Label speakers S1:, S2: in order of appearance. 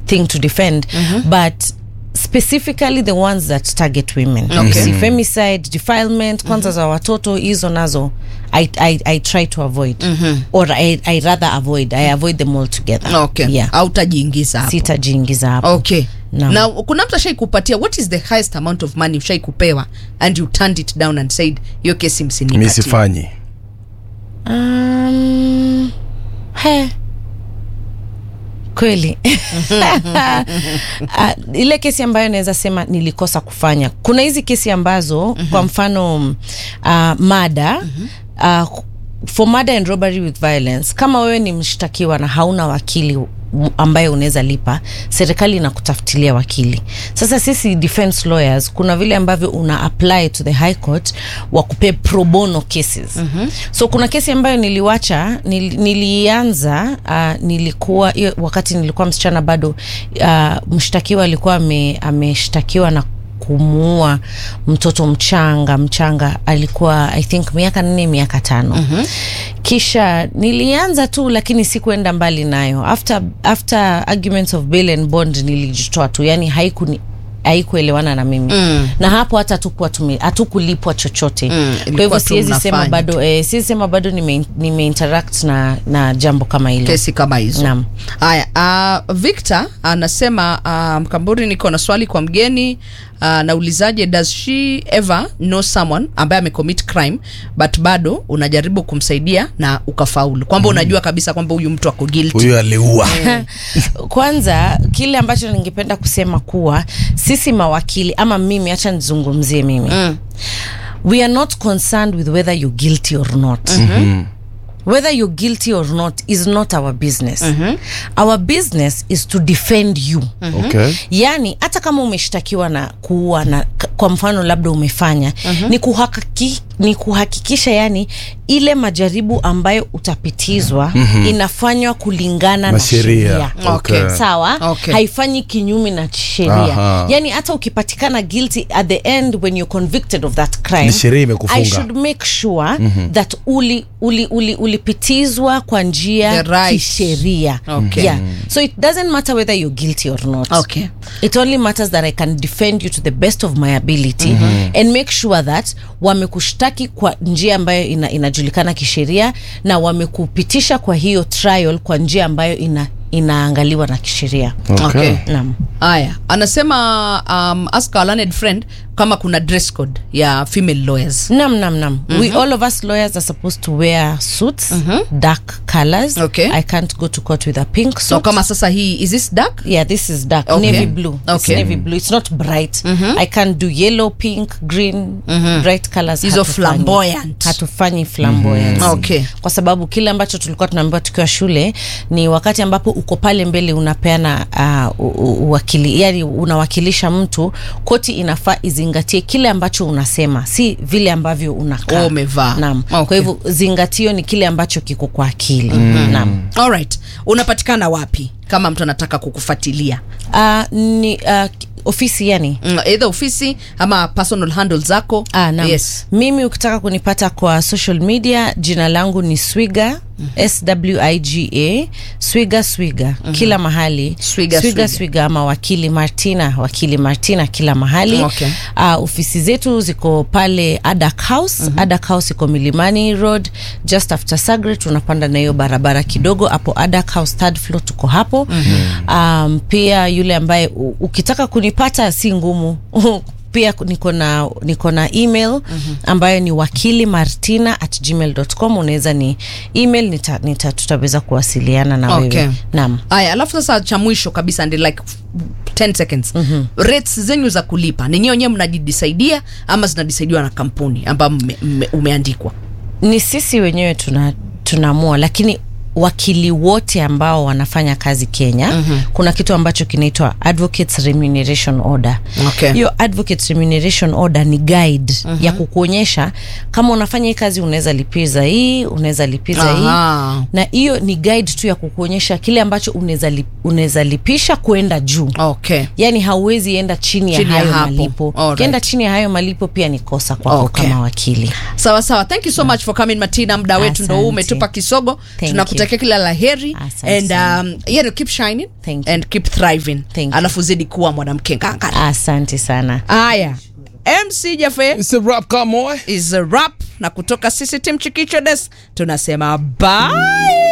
S1: thing to defend but specifically the ones that target women
S2: Okay.
S1: See, femicide defilement kwanza za watoto hizo nazo I, I, I try to avoid or I, I rather avoid I avoid them altogether
S2: okay
S1: yeah.
S2: hautajiingiza hapo
S1: sitajiingiza hapo
S2: okay
S1: Naam.
S2: na kuna mtu ashai kupatia what is the highest amount of money ushai kupewa and you turned it down and said hiyo kesi
S3: mi
S2: msinipatie
S3: sifanyi
S1: Um, he kweli Ah, ile kesi ambayo naweza sema nilikosa kufanya kuna hizi kesi ambazo kwa mfano uh, mada uh, for murder and robbery with violence kama wewe ni mshtakiwa na hauna wakili ambaye unaweza lipa serikali inakutafutilia wakili sasa sisi defense lawyers kuna vile ambavyo una apply to the high court wakupe pro bono cases mm-hmm. so kuna kesi ambayo niliwacha nil, nilianza uh, nilikuwa hiyo wakati nilikuwa msichana bado uh, mshtakiwa alikuwa ame- ameshtakiwa na kumuua mtoto mchanga mchanga alikuwa i think miaka nne miaka tano mm-hmm. kisha nilianza tu lakini sikuenda mbali nayo after, after arguments of bail and bond nilijitoa tu yani haikuni haikuelewana na mimi mm. na hapo hata hatukuwa tume- hatukulipwa chochote
S2: Mm,
S1: kwa
S2: ilikuwa
S1: hivyo
S2: tu
S1: siwezi sema
S2: mnafanya
S1: bado eh, siwezi sema bado nime, nime interact na, na jambo kama hilo
S2: kesi kama hizo
S1: Naam.
S2: haya uh, victor anasema uh, mkamburi niko na swali kwa mgeni uh, naulizaje does she ever know someone ambaye amecommit crime but bado unajaribu kumsaidia na ukafaulu kwamba unajua kabisa kwamba huyu mtu ako guilty
S3: huyu aliua
S1: kwanza kile ambacho ningependa kusema kuwa sisi mawakili ama mimi hacha nizungumzie mimi mm. we are not concerned with whether you're guilty or not mm-hmm. whether you're guilty or not is not our business mm-hmm. our business is to defend you mm-hmm.
S3: okay.
S1: yaani hata kama umeshtakiwa na kuua na k- kwa mfano labda umefanya uh-huh. ni, kuhakiki, ni kuhakikisha yani ile majaribu ambayo utapitizwa mm-hmm. inafanywa kulingana na
S3: Na sheria.
S1: sheria
S2: Okay.
S3: Okay.
S1: sawa
S2: Okay.
S1: haifanyi kinyume na sheria
S3: Aha.
S1: yani hata ukipatikana guilty at the end when you're convicted of that crime
S3: Ni sheria imekufunga.
S1: i should make sure mm-hmm. that uli, uli, uli, ulipitizwa kwa njia
S2: The right.
S1: kisheria
S2: Okay.
S1: yeah. so it doesn't matter whether you're guilty or not
S2: Okay.
S1: it only matters that i can defend you to the best of my ability mm-hmm. and make sure that wamekushtaki kwa njia ambayo ina, inajulikana kisheria na wamekupitisha kwa hiyo trial kwa njia ambayo ina, inaangaliwa na kisheria
S3: Okay.
S2: Okay.
S1: naam
S2: haya anasema um, ask our learned friend kama kuna dress code ya female lawyers
S1: nam nam nam mm-hmm. we all of us lawyers are supposed to wear suits mm-hmm. dark colors
S2: Okay.
S1: i can't go to court with a pink suit
S2: so kama sasa hii is this dark
S1: yeah this is dark
S2: Okay.
S1: navy blue it's
S2: Okay.
S1: navy blue it's not bright i can't do yellow pink green bright colors
S2: Hizo
S1: hatufanyi.
S2: flamboyant.
S1: hatufanyi flamboyant
S2: Okay.
S1: kwa sababu kile ambacho tulikuwa tunaambiwa tukiwa shule ni wakati ambapo uko pale mbele unapeana uh, u- u- uwakili yani unawakilisha mtu koti inafaa izingatie kile ambacho unasema si vile ambavyo unakaa
S2: Oh, umevaa.
S1: naam
S2: Okay.
S1: kwa hivyo zingatio ni kile ambacho kiko kwa akili naam
S2: alright unapatikana wapi kama mtu anataka kukufuatilia
S1: uh, ni uh, ofisi yani
S2: mm, either ofisi ama personal handle zako
S1: Ah, naam.
S2: yes
S1: mimi ukitaka kunipata kwa social media jina langu ni swiga mm-hmm. swiga swiga swiga mm-hmm. kila mahali
S2: Swiga,
S1: swiga,
S2: Swiga.
S1: swiga ama wakili martina wakili martina kila mahali
S2: Okay.
S1: uh, ofisi zetu ziko pale adak house mm-hmm. adak house iko milimani road just after sagret unapanda na hiyo barabara kidogo hapo adak house third floor tuko hapo mm-hmm. um, pia yule ambaye u- ukitaka kunipata si ngumu pia niko na niko na email mm-hmm. ambayo ni wakili martina at gmail.com unaweza ni email nita, nita tutaweza kuwasiliana na
S2: Okay.
S1: wewe naam
S2: haya alafu sasa cha mwisho kabisa ndi like 10 seconds mm-hmm. rates zenyu za kulipa ninyi wenyewe mnajidisaidia ama zinadisaidiwa na kampuni ambayo mme- mme- umeandikwa
S1: ni sisi wenyewe tuna tunaamua lakini wakili wote ambao wanafanya kazi kenya mm-hmm. kuna kitu ambacho kinaitwa advocates remuneration order
S2: Okay.
S1: hiyo advocates remuneration order ni guide mm-hmm. ya kukuonyesha kama unafanya hii kazi unaweza lipiza hii unaweza lipiza
S2: Aha.
S1: hii na hiyo ni guide tu ya kukuonyesha kile ambacho unaweza lip, unaweza lipisha kwenda juu
S2: okay
S1: yaani hauwezi enda chini ya
S2: Chini ya
S1: hayo
S2: hapo.
S1: malipo
S2: Alright.
S1: ukienda chini ya hayo malipo pia ni kosa kwako
S2: Okay.
S1: kama wakili
S2: sawa sawa thank you so much for coming martina muda wetu ndo huu
S1: Asante.
S2: umetupa kisogo
S1: Thank
S2: tunakutakia nakutakia kila la heri
S1: Asante
S2: and
S1: sana.
S2: um, you know, keep shining
S1: Thank you.
S2: and keep thriving
S1: Thank you.
S2: alafu zidi kuwa mwanamke ngangari
S1: asante sana
S2: haya mc jafe
S3: It's a rap, come on.
S2: is a rap na kutoka sisi tim chikicho des tunasema bye